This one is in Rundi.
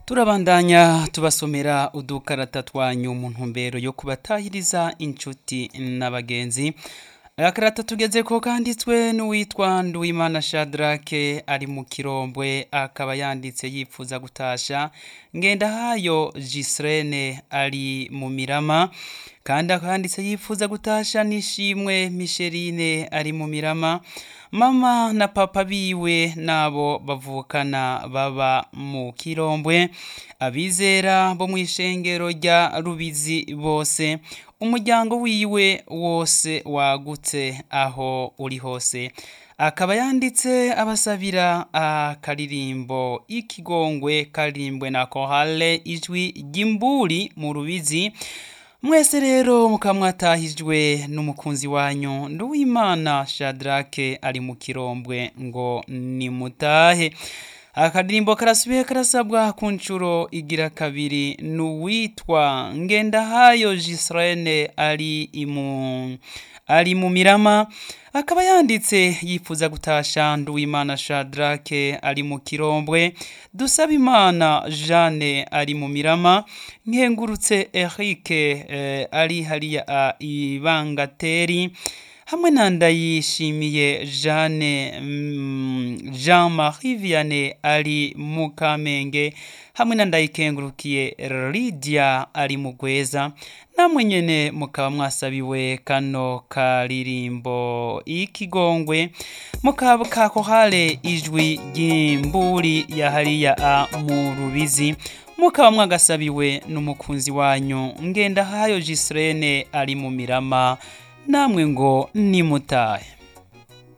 turabandanya tubasomera udukarata twanyu mu ntumbero yo kubatahiriza inshuti n'abagenzi agakarata tugeze ko kanditswe n'uwitwa nduwimana shadrake ari mu kirombwe akaba yanditse yifuza gutasha ngendahayo gisirene ari mu mirama kandi akanditse yifuza gutasha n'ishimwe misherine ari mu mirama mama na papa biwe nabo bavukana baba mu kirombwe abizera bo mu ishengero rya rubizi bose umuryango wiwe wose wagutse aho uri hose akaba yanditse abasabira akaririmbo ikigongwe karirimbwe na kohale ijwi ry'imburi mu rubizi mwese rero mukaba mwatahijwe n'umukunzi wanyu nduwimana shadrake ari mu kirombwe ngo nimutahe akadirimbo karasubiye karasabwa ku nshuro igira kabiri n'uwitwa ngendahayo gisirene ari imu ari mu mirama akaba yanditse yifuza gutasha nduwimana shadrake ari mu kirombwe dusaba imana jeanne ari mu mirama nkengurutse erike eh, ari hariya ibangateri hamwe na ndayishimiye jeanne mm, jean marie vianney ari mu kamenge hamwe na ndayikengurukiye lydia ari mu gweza namwe nyene mukaba mwasabiwe kano karirimbo ikigongwe mukaba kakohale ijwi ry'imburi ya hariya a mu rubizi mukaba mwagasabiwe n'umukunzi wanyu ngendahayo gisirene ari mu mirama namwe ngo nimutahe